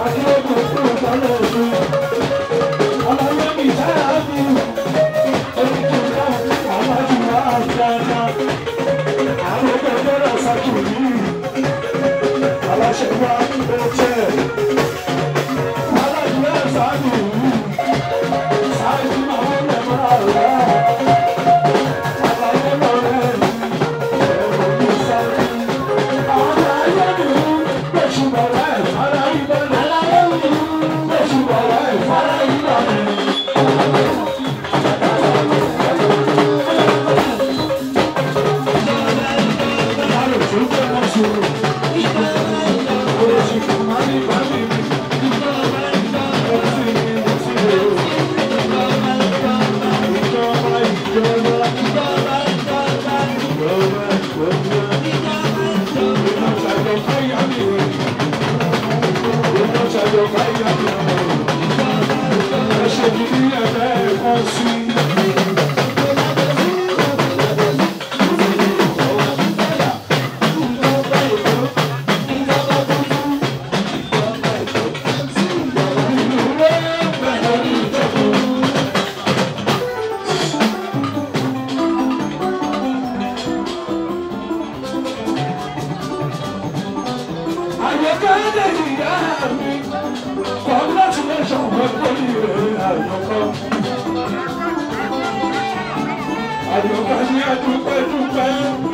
Àyọ̀ká ní adúpẹ́ dúpẹ́.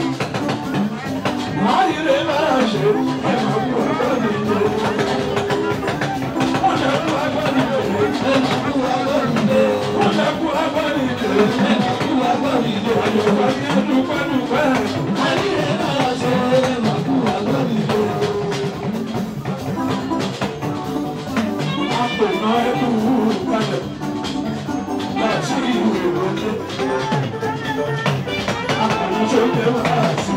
Máyìlé máa ṣe ẹ̀mọ̀ kú ọgbọ́n nílé. Wọ́n lè kú ọgbọ́n nílé. Wọ́n lè kú ọgbọ́n nílé. Àyọ̀ká ní adúpẹ́ dúpẹ́. Àpènà ẹ̀kú kalẹ̀ láti ìwé ìrọ̀lẹ́. Àpènà tó jẹ́ wàásù.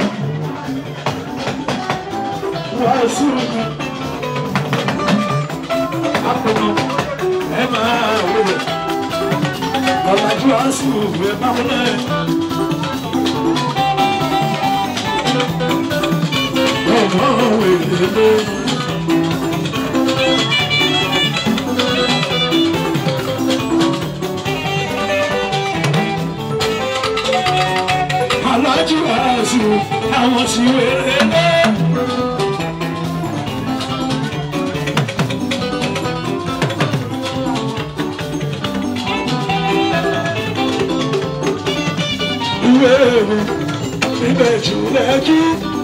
Wàásù ni. Àpènà ẹ máa wọlé. Ọ̀làjú wàásù ẹ máa wọlé. Ọmọ wèlé. alájú àṣù àwọn tí wèrè lé. ìwé ewu ibẹ̀ jù lẹ́kí.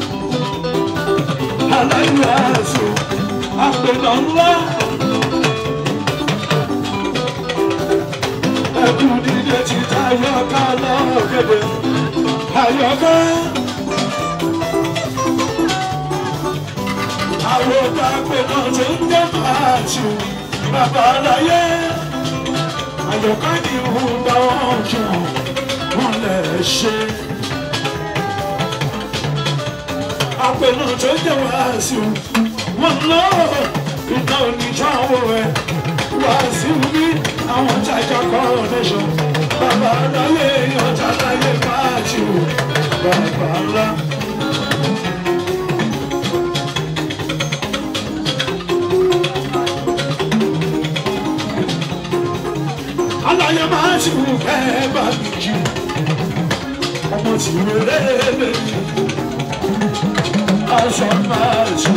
alájú àṣù àpènà ńlá. ẹkú dídé ti tayọ ká lọ́gẹ̀dẹ̀ àyọ̀ká. Àwọn ọ̀gá pẹ̀lú tó ń jẹ́ màájú bàbá aláyé. Àyọ̀ká ni òun bá wọn jù wọ́n lè ṣe. Àpẹ̀lú tó ń jẹ́ wàásù wọ́n lọ ìtàn oníṣàwọ̀ ẹ̀. Wàásù bí àwọn jàjà coronation. Bàbá aláyé ọjà láyé máàjù bàbá ńlá. Aláyé máàjù kẹ́ bá mi jù. Ọmọ tí mo lé lè jù. Aṣọ máàjù.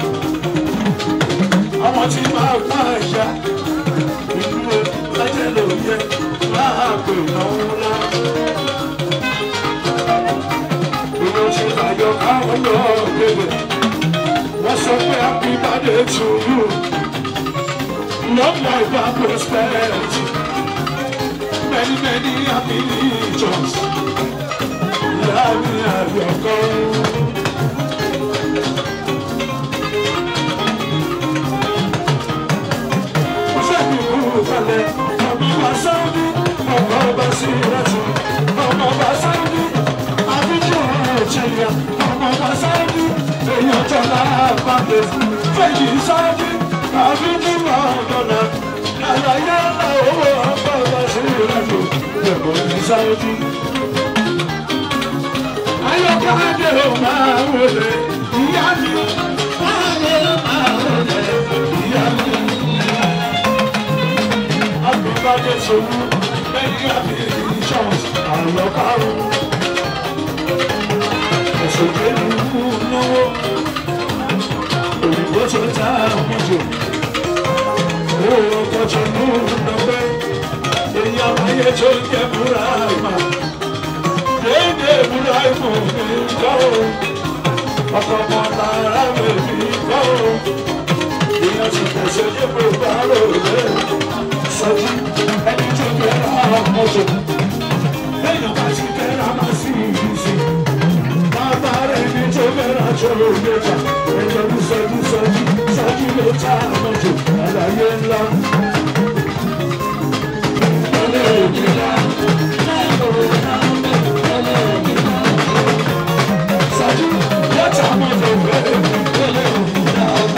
Àwọn tí máa pa àyà. Ìlú ẹ̀jẹ̀ ló yẹ láàpẹ̀ náà ńlá. Ìlú ti àjọ káwọn lọ gbèbè. Wọ́n sọ pé happy birthday to you. Long life and prosperity. Many many happy returns. Láàrin àyọ̀kọ́. Sẹ́ni kúrò kalẹ̀, ọmọ wa sáwọ́dí, ọmọ ọba sí ìrẹsì, ọmọ ọba sáwọ́dí, àbíjú ọ̀chẹ̀yà, ọmọ ọba sáwọ́dí, èèyàn tọ́lá àpapẹ̀, fẹ̀yì sáwọ́dí, àbíjú ọ̀dọ́nà, àlàyé ńlá owó ọmọ ọba sí ìrẹsì, ẹ̀kọ́ ní sáwọ́dí. Ayọ̀ká dé o máa wọlé, ìyá mi, máa wọlé, máa wọlé, ìyá mi. ṣòwò lẹ́yìn àbí insurance àlọ́kàrún. ẹ̀sùn pẹ̀lú náwó òyìnbó tó ta àmójò owó ọkọ̀ tó mú lọ́gbẹ́ èyí àbáyé tó ń jẹ́ búra ìmọ̀ déédé búra ìmọ̀ mi kọ́ o ọkọ̀ ọmọ tààrà mi mi kọ́ o èèyàn ti pèsè ní gbogbo àrò rẹ̀ sọ́jú ẹni tó bẹ̀rẹ̀ ọmọdé lẹ́yìn bá ti bẹ̀rẹ̀ àmà sí ìrísí bàbá rẹ̀ ní tó bẹ̀rẹ̀ àjọ òyìnbó ẹ̀jẹ̀ ní sọ́jú sọ́jú sọ́jú ló ta àmọ́jò àlàyé ńlá. Sọ́jú ló ta àmọ́jò bẹ́ẹ̀.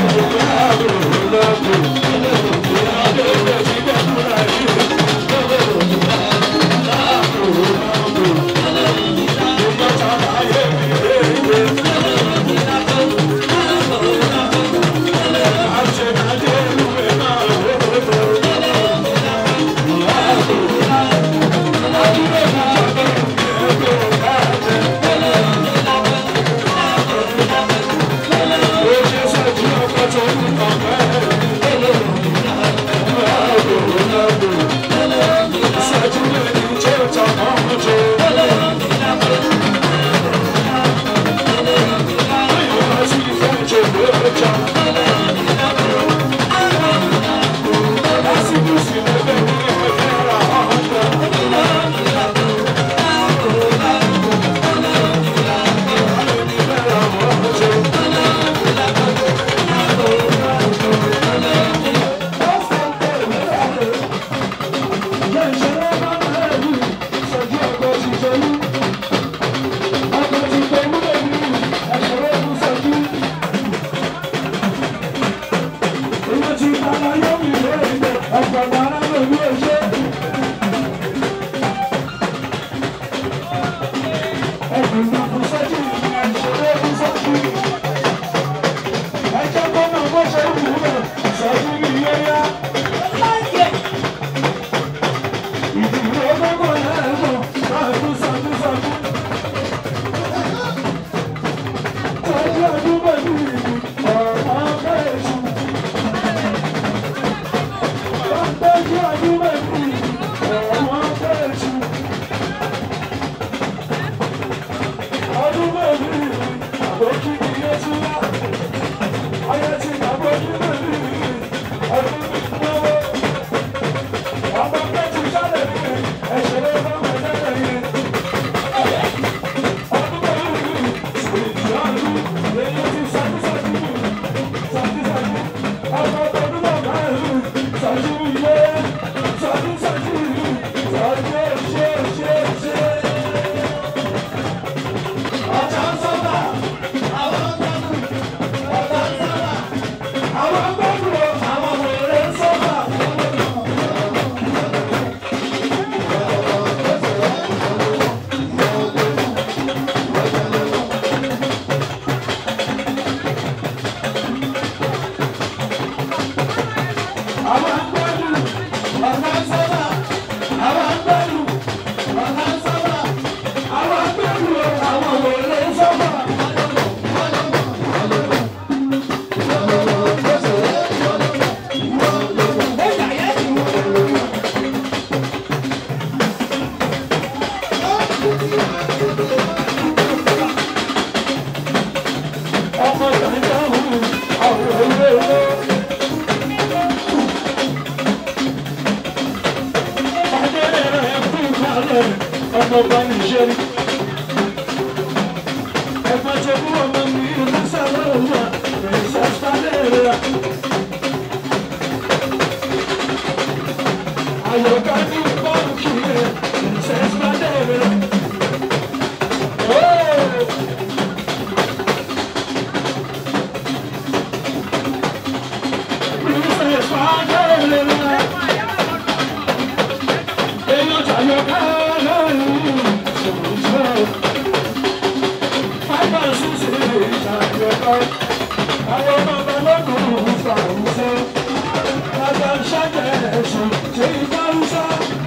ọmọ bá ní ṣe rí. Ẹ̀fọn ṣe fún ọmọ mi ní sábà wà ní sàstálẹ̀ rẹ̀. Àyọ̀ká ní bọ́ọ̀kì rẹ̀ ní sàstálẹ̀ rẹ̀. Thank you.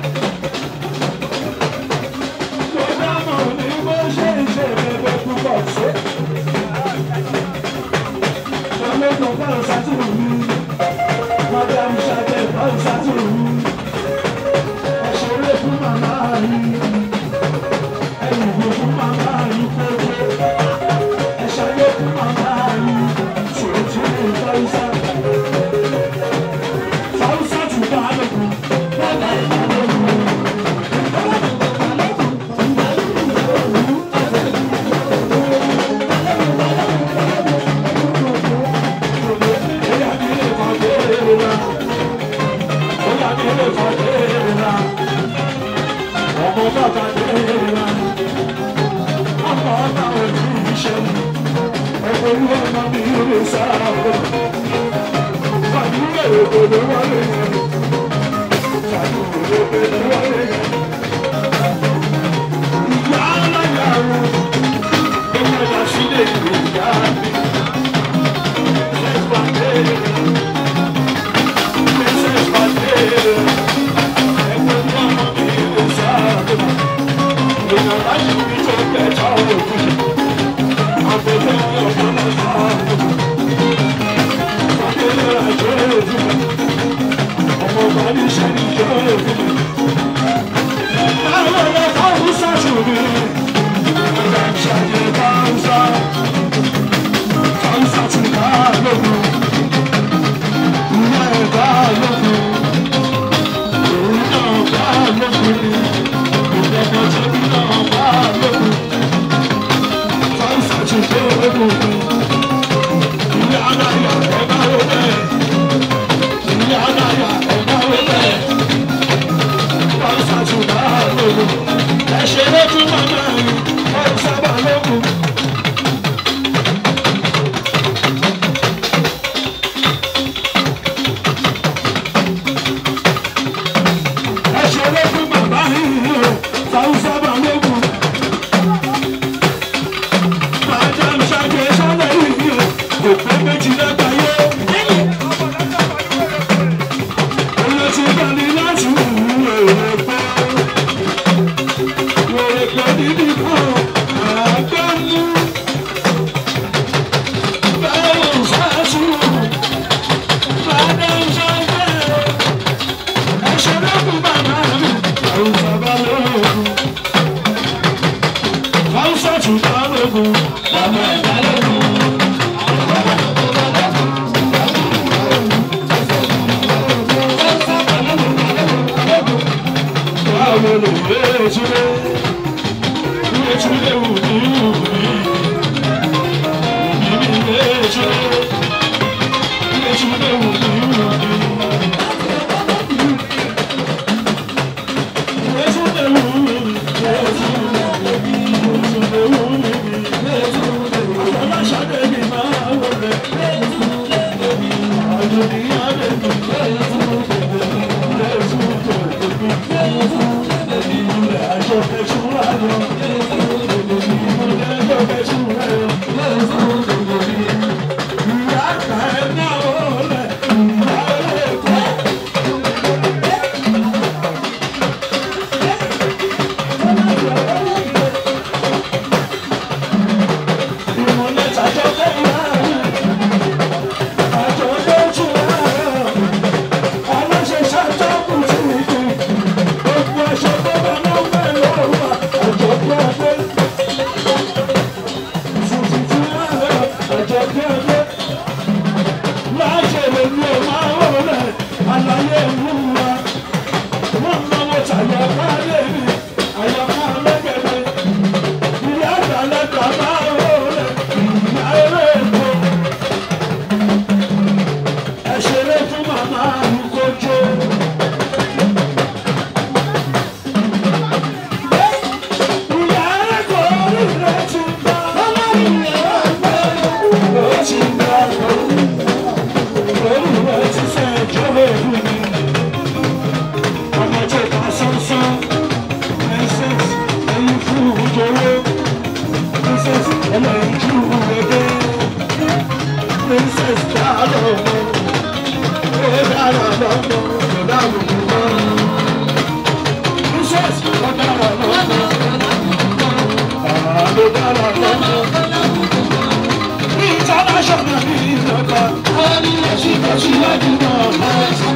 International ìjọba, wọ́n ní ẹ̀sìn kan síwájú náà.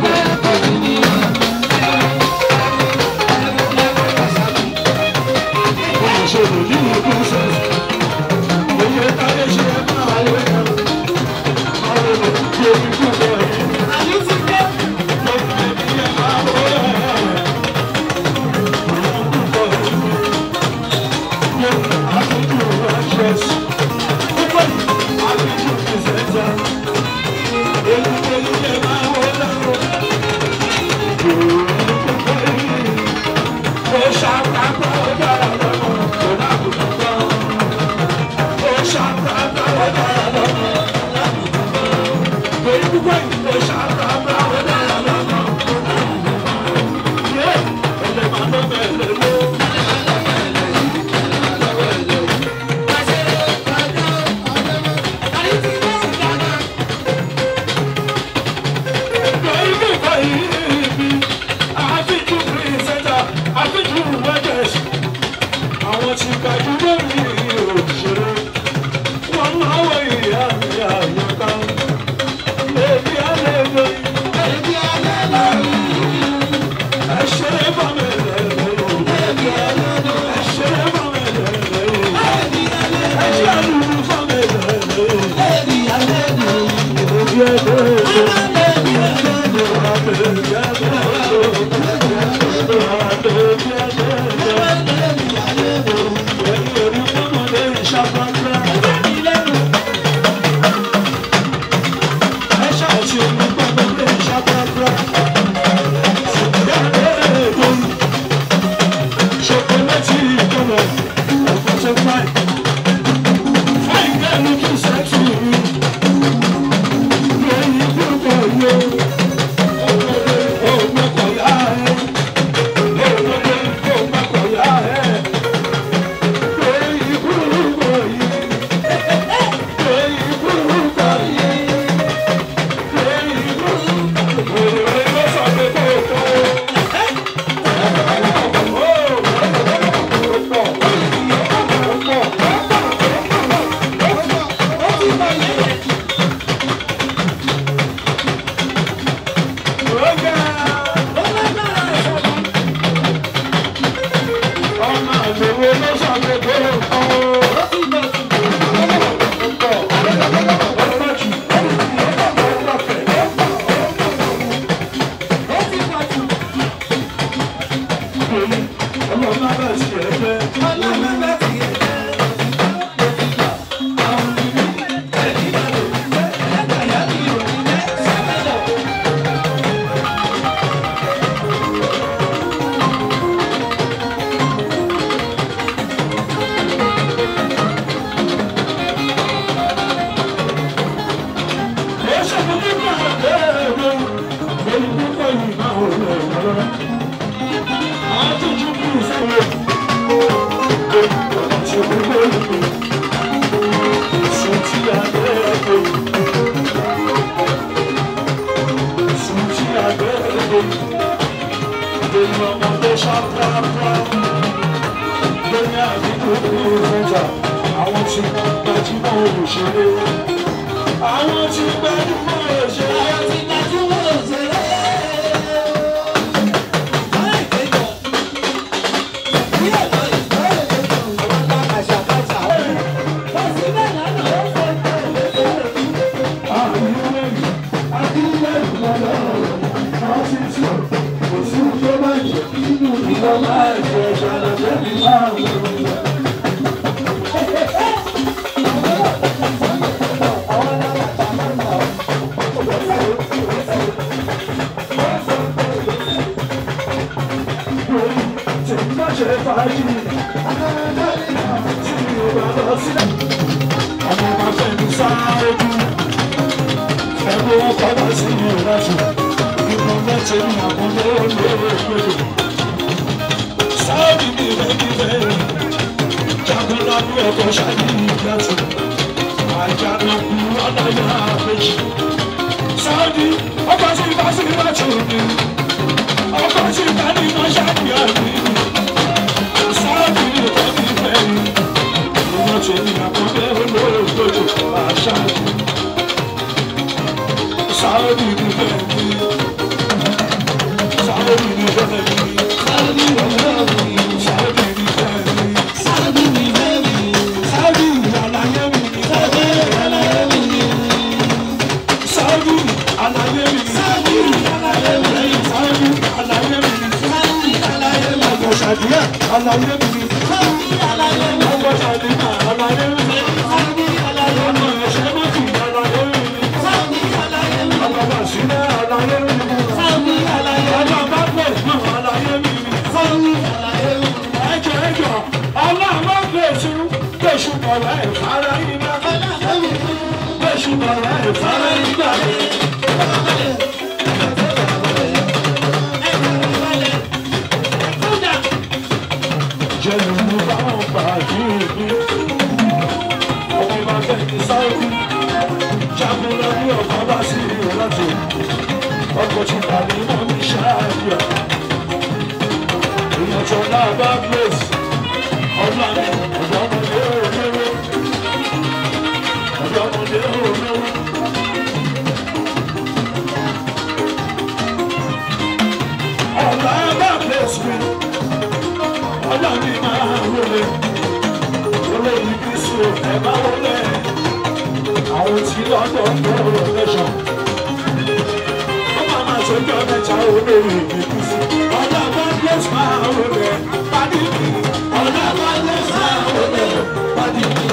Àwọn tí gbajúmọ̀ òṣèré. Àwọn tí gbajúmọ̀ òṣèré. Ọmọ máa fẹ́ mi sáré kú ẹgbẹ́ wọn padà sí ìrìnàjò ìmọ̀ mẹ́tẹ̀ ní àkọlé olóògbé sáàbì ní ìrẹ́bíbẹ́ jagunlá ní ọkọ̀ ṣáàbì ìgbàtí àjànàkú ọ̀nàyà àpèjì sáàbì ọkọ̀ sí ìbá sí ìbájú mi ọkọ̀ sí ìbá ní iná ṣáàbì àmì sáàbì ní ìrẹ́bíbẹ́ ìmọ̀ tẹ̀ ní àkọlé olóògbé àṣàbì. Saudi ni fẹ́mi. Saudi ni fẹ́mi. Saudi ni fẹ́mi. Saudi ni fẹ́mi. Saudi ni fẹ́mi. Saudi àlàyé mi ni. Saudi àlàyé mi ni. Saudi àlàyé mi ni. Saudi àlàyé mi ni. Saudi àlàyé mi ni. Saudi àlàyé mi ni. Ọkọ̀ ṣàdúrà àlàyé mi ni. Saudi àlàyé mi ni. Ọkọ̀ ṣàdúrà àlàyé mi ni. Saudi àlàyé mi ni. Ọkọ̀ ẹ̀ṣẹ́ mọ́tì àlàyé mi ni. Saudi àlàyé mi ni. Ọkọ̀ bàṣínà àlàyé mi ni. Saudi àlàyé mi ni. Ọkọ̀ bàbá náà àlàyé mi ni. Saudi àlàyé mi ni. Ẹjọ́ ẹjọ́ ọlọ́run gbèsè gbèsè bọ̀rọ̀ ẹ̀ fara yín náà. Gbèsè bọ̀rọ̀ ẹ̀ fara yín náà. Jẹ́nu mú báwọn gbàgbé mi. Ọmọ bá fẹ́ ní sáwọ́dí. Jagunlá ní ọkọ̀ bá sí ìrántí. Ọkọ̀ tí tàbí mọ́ ní ṣáàbíà. Èèyàn tó lábá Grace. Ọlá mi ọ̀dọ́mọdé olówó. Ọ̀dọ́mọdé olówó. Ọ̀la bá Grace mi. Ọlá mi máa wọlé. Olórí Kristu ẹ̀ máa wọlé àwọn tí lọ́dọ̀ ń bọ̀ lọ́sọ̀. ó máa máa ṣe ọjọ́ mẹ́ta olórí ìbísí. ọjọ́ godless máa ń rẹ̀ pàdé mi. ọjọ́ godless máa ń rẹ̀ pàdé mi.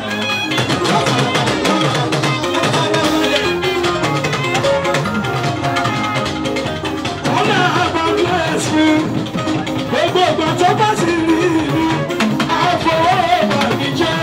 ọ̀nà godless mi. gbogbo ìgbà tó bá sì rí mi. àfọwọ́ mi jẹ́.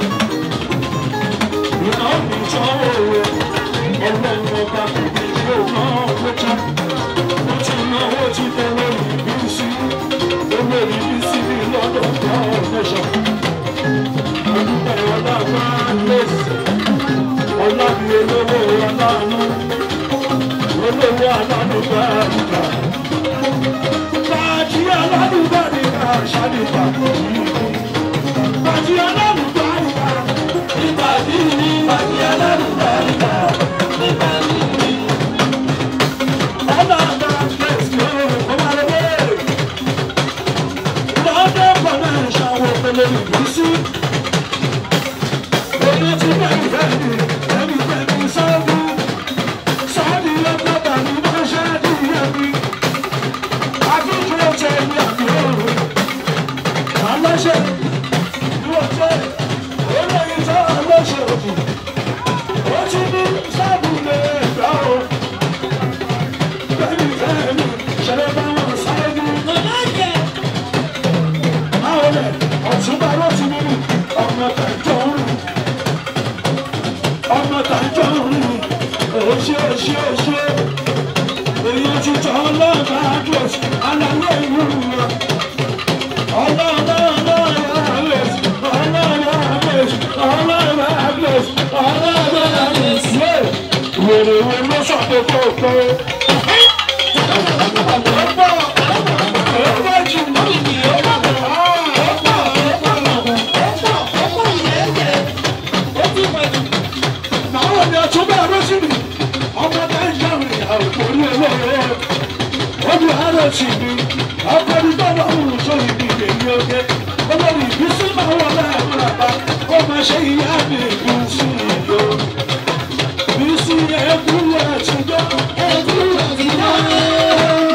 ìná mi jọ̀wọ́ rẹ̀. ọlọ́run ọba kò ní yóò náà wọ́n já mo ti náwó ti tẹ̀lé ìbísí owó ìbísí ní lọ́dọ̀ foundation olùkọ́ ọlá máa ń lèsè ọlá mi olówó aláàánú olówó aláàánú bá àrùkà bàjí aláàánú bá nìkà ṣàdìbà bàjí aláàánú bá nìkà ìbàdí ní bàjí aláàánú bá nìkà ìbàdí ní. ọmọ tàjọ rìn òṣè òṣè òṣè èyí ti jọ ọlọ́ọ̀bá àdúrósì aláwọ̀ ìlú wọn. ọlọ́ọ̀bá ọlọ́ọ̀bá àdúrósì ọlọ́ọ̀bá àdúrósì ọlọ́ọ̀bá àdúrósì ọlọ́ọ̀bá àdúrósì. wèrè wo ló sọ pé kó o pé. ọ̀pọ̀ ọ̀pọ̀ jù mọ́ ìdí ọ̀pọ̀ ọ̀pọ̀ àwọn ni ọtúnbẹ arọsìnì ọmọ nàìjíríà rìn àwòkórí olóore ojú arọsì mi ọkọ ní bàbá òun sọ ìdí èyí oge olórí ìbísí máa wọ láàrin àbá ó máa ṣe ìyá mi ìbísí ìyó ìbísí ẹkú àtijọ́ ẹkú àtijọ́.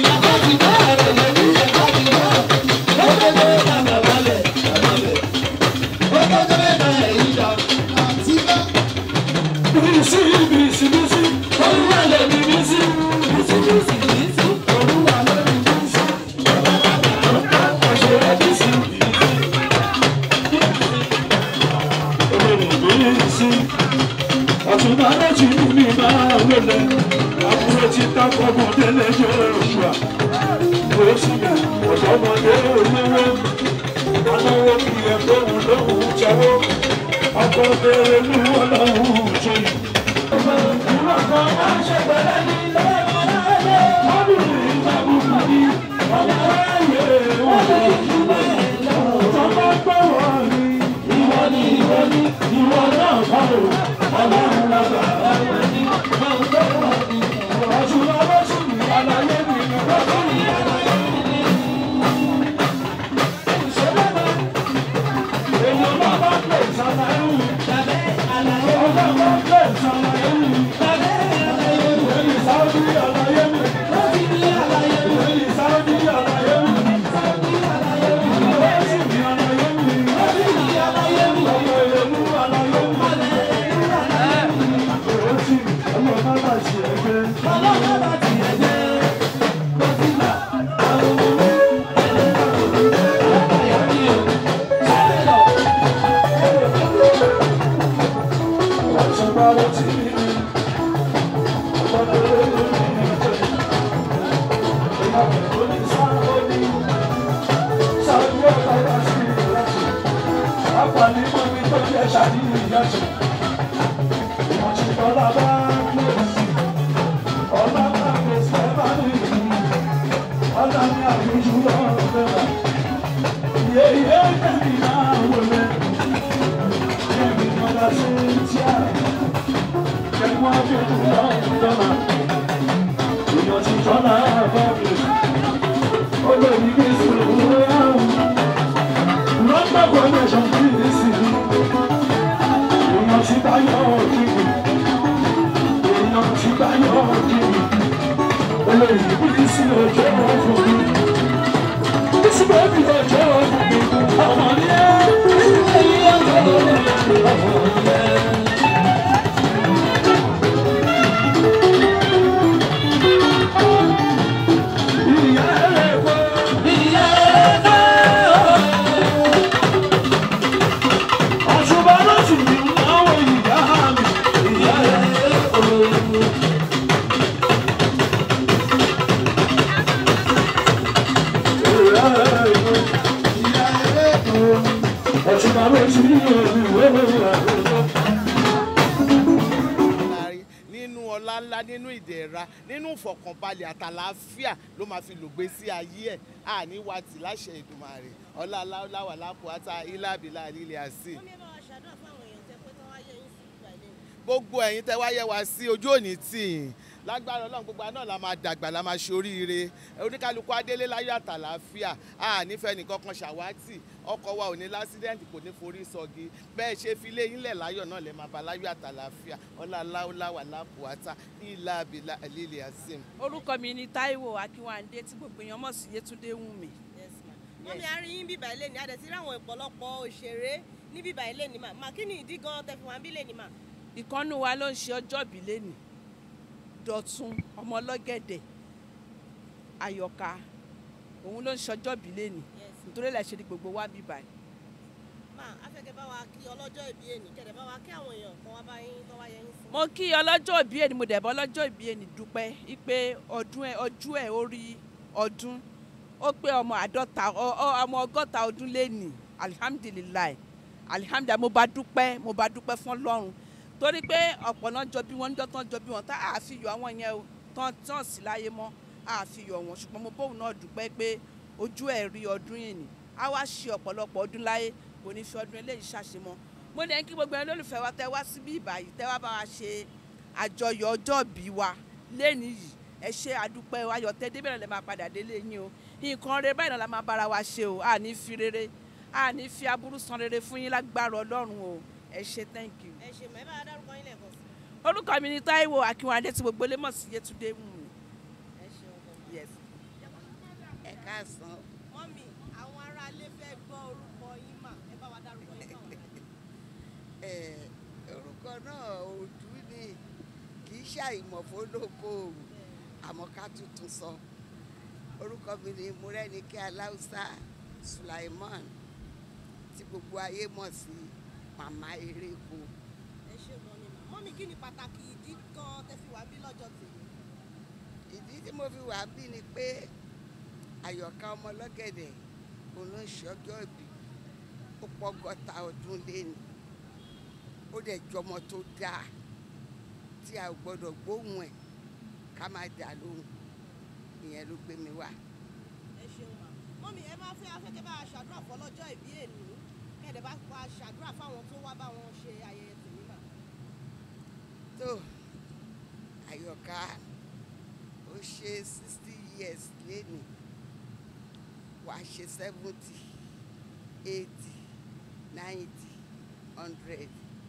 Bísí bísí bísí olúwa lè mi bísí bísí bísí bísí olúwa lè mi bísí. Ọ̀ṣẹ̀rẹ̀ bísí olórí bísí ọ̀túnba lọ́jì mi máa wọlé àbúrò tí tákọ̀mọ́ délé Joshua lóṣù mi ọ̀dọ́mọdé olówó aláwọ̀ kì í ẹ̀ lóhùn lóhùn jẹ́wọ́ ọkọ̀ bèrè ní wọn lọ́hùn jẹ́yìn. ìyá ẹ̀kọ́. ìyá ẹ̀kọ́. ọ̀ṣunbà lóṣù ní àwọn ìyá mi. ìyá ẹ̀kọ́. ìyá ẹ̀kọ́. ìyá ẹ̀kọ́. ọ̀ṣunbà lóṣù ní àwọn ìyá mi. láàrin nínú ọlá ńlá nínú ìdẹ̀ra nínú ìfọ̀kànbalẹ̀ àtàlàáfíà ló máa fi lògbé sí ayé ẹ̀ àní wa tì láṣẹ Èdùmàrè ọlá aláwọ̀ lápò átá ilábìlà lílẹ̀ àsì. wọ́n ní ẹ bá wa ṣàdúrà fún àwọn èèyàn tẹ pé tán wáyé yín sí ìgbà ilé gbogbo ẹ̀yin tẹ́ wáyé wa sí ojú òní tì í lágbára ọlọ́run gbogbo àná la máa dàgbà la máa ṣoríire oníkálukú adélé láyọ̀ àtàlàáfíà a nífẹ̀ẹ́ nìkan kan ṣàwátì ọkọ̀ wa ò ní lásídẹ́ǹtì kò ní forí sọgi bẹ́ẹ̀ ṣe fi lé yín lẹ̀ láyọ̀ náà lè máa bá láyọ̀ àtàlàáfíà ọlá aláwọ̀ lápòátá ilà abilà lílẹ̀ asim. orúkọ mi ni Táíwò Akínwándé tí gbogbo èèyàn mọ̀ sí Yétúndé Wùnmí. wọ́n mi àárín yín bíbá ilé ní adẹ̀ tí ráwọn ọ̀pọ̀lọpọ̀ òṣèré ní bíbá ilé ní mà má kí ni ìdí gan tẹ fi wá ń bí ilé ní mà. ìkànnù wa ló ń ṣe ọjọ́bí lẹ́nì Dọ̀tun ọmọ ọlọ́gẹ̀dẹ̀ Àyọ̀ká òun ló ń ṣe ọjọ́bí lẹ́nì nítorí ẹ̀ ṣe ni gbogbo wa bíbá ẹ̀. má afẹ́kẹ́ bá wa kí ọlọ́jọ́ ìbí ènì kẹ̀dẹ̀ bá wa kí àwọn èèyàn kan wá bá yín tán wáyé yín sí. mo kí ọlọ́jọ́ ìbí ẹni mo dẹ̀ bọ́ ọlọ́jọ́ ìbí ẹni dúpẹ́ wípé ọdún ẹ̀ ọjọ́ ẹ̀ ó rí ọdún ó pé ọmọ àádọ́ta ọ- ọ- ọmọ ọgọ́ta ọdún lẹ́nì alihamdulilayi alihamdulilayi mo bá dúpẹ́ mo bá dúpẹ́ fún ọlọ́run torí pé ọ̀pọ̀ náà jọ bí wọ́n ń dọ́tán jọ bí wọ́n tá àfihàn àwọn yẹn o tán tán sí láyé mọ́ àfihàn wọn ṣùgbọ́n mo bóun náà dúpẹ́ pé ojú ẹ̀ rí ọdún yìí ni á wá ṣe ọ̀pọ̀lọpọ̀ ọdún láyé kò ní fi ọdún eléyìí ṣàṣemọ́ mo ní kí gbogbo ẹni lólùfẹ́ wa tẹ́ wá síbí ìbàyìí tẹ́ wá bá wa ṣe àjọyọ̀ ọjọ́ ìbí wa lẹ́ni yìí ẹ ṣe àdúpẹ́ ayọ̀ tẹ́ débẹ̀rẹ̀ lẹ́ máa padà délé yín o nǹkan rere báyìí náà la máa bára wa ṣe o a ní fi rere a ní fi aburú san rere fún yín lágbára ọlọ́run o ẹ ṣe thank you. ẹ ṣe mọ̀ ẹ bá wa dárúkọ yín lẹ́ẹ̀kan sí. orúkọ mi ni Táíwò Akínwándé tí gbogbo lè mọ̀ sí Yétúndé Wùnmí. ẹ ṣeun gan. yes. ẹ káàsán mọ́mì àwọn aráalé fẹ́ gbọ́ orúkọ yín mà ẹ bá wa dárúkọ yín fáwọn aráalé. ẹ orúkọ náà òdú ni kì í ṣàìmọ̀ fólókòòrò àmọ́ ká tuntun sọ orúkọ mi ni Mọ́rẹ́nikẹ́ Aláùsá Sulaiman tí gbogbo ayé mọ̀ sí màmá eréko ẹ ṣe gan ni mà mọ́mì kí ni pàtàkì ìdí gan tẹ fi wá bí lọ́jọ́ tèmi. ìdí tí mo fi wà bí ni pé àyọ̀ká ọmọ ọlọ́gẹ̀dẹ̀ òun ló ń ṣe ọjọ́ ìbí ó pọ́gọ́ta ọdún léni ó dẹ̀ jọmọ tó dáa tí a ò gbọ́dọ̀ gbóhùn ẹ̀ ká má dà lóhùn ìyẹn ló gbé mi wá. ẹ ṣeun mà mọ́mì ẹ máa fẹ́ afẹ́kẹ́ bá a ṣàdúrà fún ọlọ́jọ́ ìbí èní kẹ̀dẹ̀ bá wa ṣàdúrà fáwọn tó wá bá wọn ṣe ayẹyẹ tèmi mà. tó àyọ̀ká ó ṣe sixty years léni wàá ṣe seventy eighty ninety hundred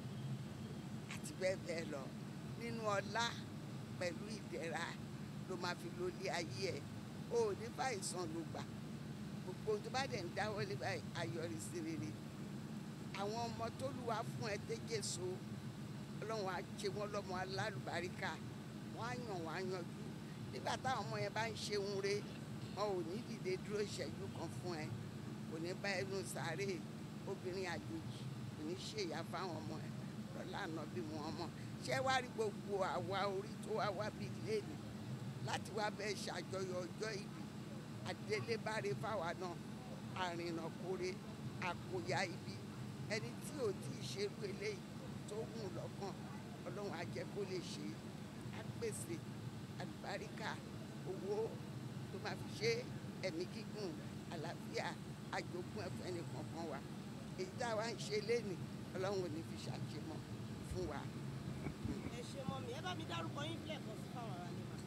àti bẹ́ẹ̀ bẹ́ẹ̀ lọ nínú ọlá pẹ̀lú ìdẹ̀ra ló máa fi lólé ayé ẹ̀ o ò ní báyìí sàn ló gbà gbogbo ohun tó bá dẹ̀ ń dáwọ́lé báyìí ayọ̀rí sí rere àwọn ọmọ tó lù wá fún ẹ tẹ́jẹ̀so ọlọ́run á ṣe wọ́n lọ́mọ alálùbáríkà wọ́n á yàn wọ́n á yanjú nígbà táwọn ọmọ yẹn bá ń ṣe ń re wọn ò ní dìde dúró ìṣẹ́jú kan fún ẹ kò ní bá ẹnu sáré obìnrin àjòjì kò ní ṣèyà fáwọn ọmọ ẹ lọ́la àná bí wọn mọ̀ ṣé wá rí gbogbo àwa orí tó wá wá bí léèlì láti wá bẹ́ẹ̀ ṣàjọyọ̀ ọjọ́ ìbí àdélébáre fáwa náà àrìnà kórè àkóyá ibi ẹni tí ò tí ì ṣerú eléyìí tó hùn lọ́kàn ọlọ́run á jẹ́ kó lè ṣe á pèsè àlùbáríkà owó tó máa fi ṣe ẹ̀mí gígùn àlàáfíà àjogún ẹ̀fọ́ ẹnì kankan wa èyí tá a wá ń ṣe lénìí ọlọ́run ò ní fi ṣàṣemọ́ fún wa. ẹ ṣe mọ́mì ẹ bá mi dárúkọ yín lẹ́ẹ̀kan sí fáwọn aráalé mà.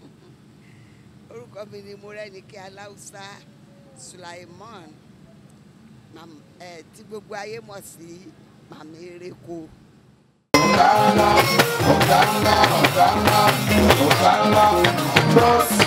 orúkọ mi ni Mọ́rẹ́nikẹ́ Aláùsá Sulaiman mam- eh, tí gbogbo ayé mọ̀ sí màmá eréko. ọ̀gá ńlá ọ̀gá ńlá ọ̀gá ńlá ọ̀gá ńlá bọ́ọ̀sì.